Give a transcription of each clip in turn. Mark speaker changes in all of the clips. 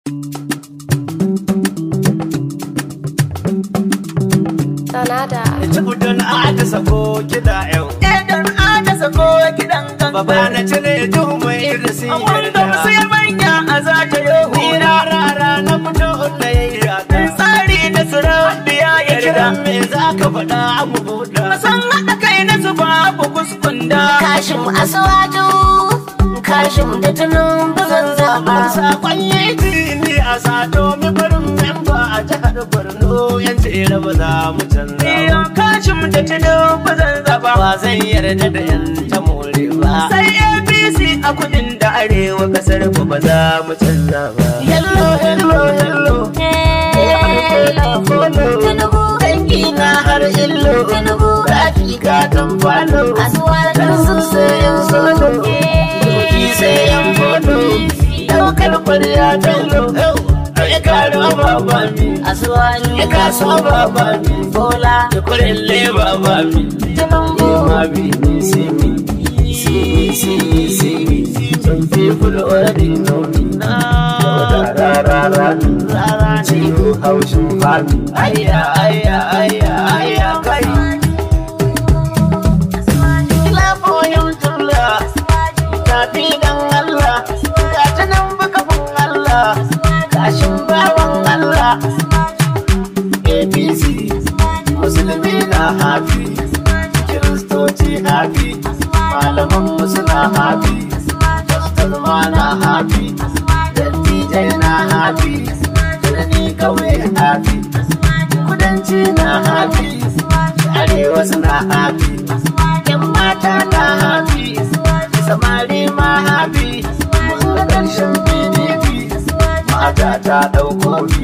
Speaker 1: Sanada.
Speaker 2: Tubu don ada sako kiɗa yau.
Speaker 3: Idan ana sako kiɗan
Speaker 2: Baba
Speaker 3: gaba
Speaker 2: na cire duhu mai irisi
Speaker 3: Wanda sai manya a za ta yi
Speaker 2: Ni
Speaker 3: hura
Speaker 2: rara na fito na yi raka.
Speaker 3: Tsari na surabiya ya
Speaker 2: Kiran
Speaker 3: kira
Speaker 2: me za ka faɗa mu buɗa.
Speaker 3: San haɗa kai na su babu kuskunda
Speaker 1: Kashim Asuwaju. Kashim da tunun bazan zaba.
Speaker 2: Sakon yi ni a sato mi barin memba a jihar Borno yan tsere ba za mu canza
Speaker 3: Iyo
Speaker 2: ba.
Speaker 3: kashin da tudu ba zan zaba
Speaker 2: Ba zai yarda da yan ta more ba.
Speaker 3: Sai APC a kudin da arewa kasar ku ba za mu canza ba
Speaker 2: Hello, hello, hello.
Speaker 1: Tinubu.
Speaker 2: Dangi na har illo.
Speaker 1: Tinubu.
Speaker 2: Rafi ka kan falo.
Speaker 1: Asuwaju.
Speaker 2: Kan su sai yan solo. Doki sai yan fodo. Daukar kwarya bello. Ya karo baba mi.
Speaker 1: Asuwaju.
Speaker 2: Ya kaso baba mi.
Speaker 1: Bola.
Speaker 2: Ya kurelle baba mi.
Speaker 1: Tinubu.
Speaker 2: Ma bi ni see me. See me, see me, see me. Some people already know me. Ra ra ra ra ra ra. Ciwo haushin fami. Ayya, ayya, ayya, ayya, kai. Ila boyin tulla. Tafi dan Allah. Ga ta nan bukafin Allah. Kashin bawan Allah. APC. Musulmi na hafi. Kiristoci hafi. Malaman mu suna hafi. Pastor ma na hafi. Dattijai na hafi. Birni kawai hafi. Kudanci na hafi. Arewa suna hafi. Yan mata na hafi. Samari ma hafi. Mun ga ƙarshen PDP. Mata ta ɗauko bi.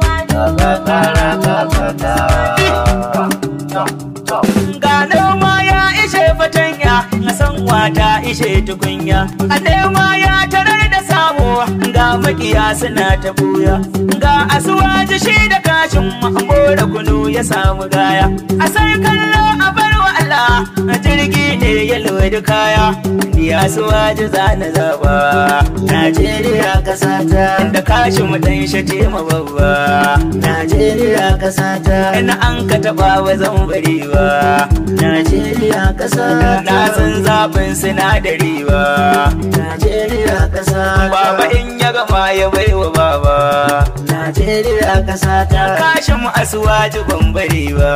Speaker 3: Ga noma ya ishe fatanya a san wata ishe tukunya A nema ya tarar da samu ga makiya suna ta buya Ga asuwaji shi da kashin mambo da kunu ya samu gaya A sai kallo a bar wa Allah a jirgi ne ya lodi kaya Ni asuwaji zana zaba Najeriya kasata da kashin mu dan shace ma babba
Speaker 2: Najeriya ƙasa ta
Speaker 3: Ina an ka taɓa wa zan bari ba
Speaker 2: Najeriya ƙasa
Speaker 3: Na san zaɓin sinadari ba
Speaker 2: Najeriya ƙasa
Speaker 3: Baba in ya gama ya baiwa baba
Speaker 2: Najeriya ƙasa ta
Speaker 3: Kashin mu asuwaji ban bari ba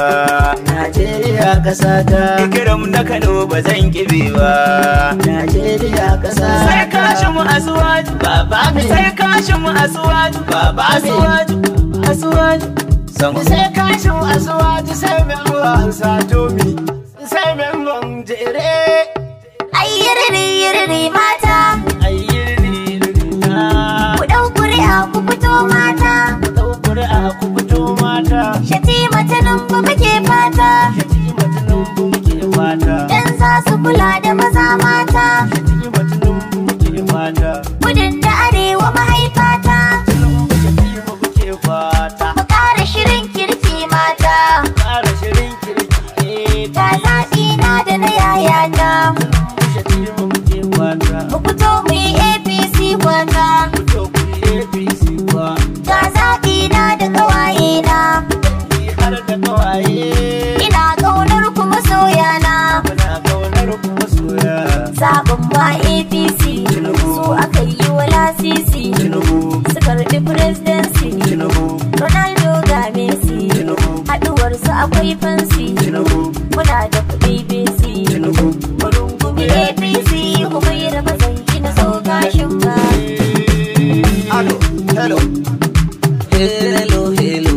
Speaker 2: Najeriya ƙasa ta
Speaker 3: Ikiram na Kano ba zan kibe ba
Speaker 2: Najeriya ƙasa
Speaker 3: Sai kashin mu asuwaji
Speaker 2: Baba me
Speaker 3: Sai kashin mu asuwaji
Speaker 2: Baba me
Speaker 3: Asuwaji Asuwaji Sama
Speaker 2: Sai kashin asuwaji sai mai ruwan satomi Sai mai ruwan jere
Speaker 1: Ai yiriri yiriri mata.
Speaker 2: Ayyiri
Speaker 1: Ku ɗau ƙuri'a ku fito mata.
Speaker 2: Ɗau ƙuri'a ku fito mata
Speaker 1: Shatima Tinubu muke fata.
Speaker 2: Shatima Tinubu muke fata
Speaker 1: Dan za su kula da maza mata.
Speaker 2: Shatima Tinubu muke fata
Speaker 1: Gudun da arewa mahaifata.
Speaker 2: Tinubu Shatima muke fata
Speaker 1: Mu ƙara shirin kirki mata.
Speaker 2: Ƙara shirin kirki
Speaker 1: Ga zaɓi na da na yayata.
Speaker 2: Tinubu Shatima muke fata
Speaker 1: Mu fito mu yi APC kwata.
Speaker 2: Fito ku yi APC kwa
Speaker 1: Ga zaɓi na da ƙawaye na.
Speaker 2: Ni har da kawaye
Speaker 1: Ina ƙaunar ku masoya na.
Speaker 2: Muna kaunar ku masoya
Speaker 1: Zaɓin ba APC. Su aka yi wa lasisi.
Speaker 2: Tinubu
Speaker 1: Su karɓi presidency.
Speaker 2: Tinubu
Speaker 1: Ronaldo ga Messi.
Speaker 2: Tinubu
Speaker 1: Haɗuwarsu akwai fansi.
Speaker 2: Tinubu
Speaker 1: Muna da kuɗi BC.
Speaker 2: Tinubu
Speaker 1: Rungumi APC kuma yi raba zanki na so gashin ba.
Speaker 2: Hello, hello. Hello, hello.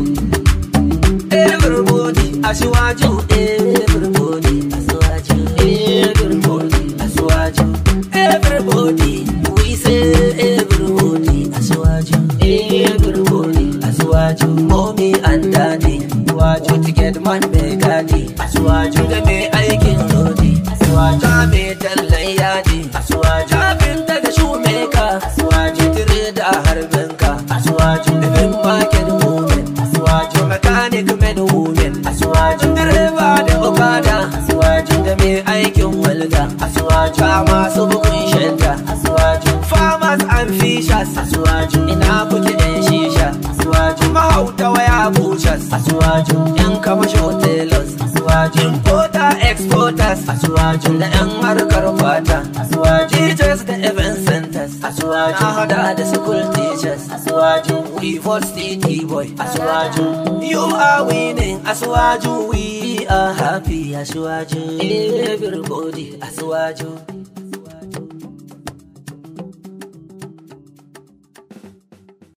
Speaker 2: Everybody, Asiwaju. Everybody, Asiwaju. Everybody, Asiwaju. Everybody, we say everybody, Asiwaju. Everybody, Asiwaju. Mommy and daddy, Asiwaju. Ticket man mai gadi, Asiwaju. Da mai aikin lodi, Asiwaju. Da mai tallan yadi, Asiwaju. Kafinta da shumeka, Asiwaju. Tire da harbinka, Asiwaju. Living market woman, Asiwaju. Mechanic men woman, Asiwaju. Direba da okada, Asiwaju. Da mai aikin walda, Asiwaju. Ba masu bugun shanta, Asiwaju. Farmers and fishers, Asiwaju. Ina kuke yan exporters asuwaju da yan harkar fata asuwaju teachers da event centers asuwaju na hada da school teachers asuwaju we vote city boy asuwaju you are winning asuwaju we are happy asuwaju everybody asuwaju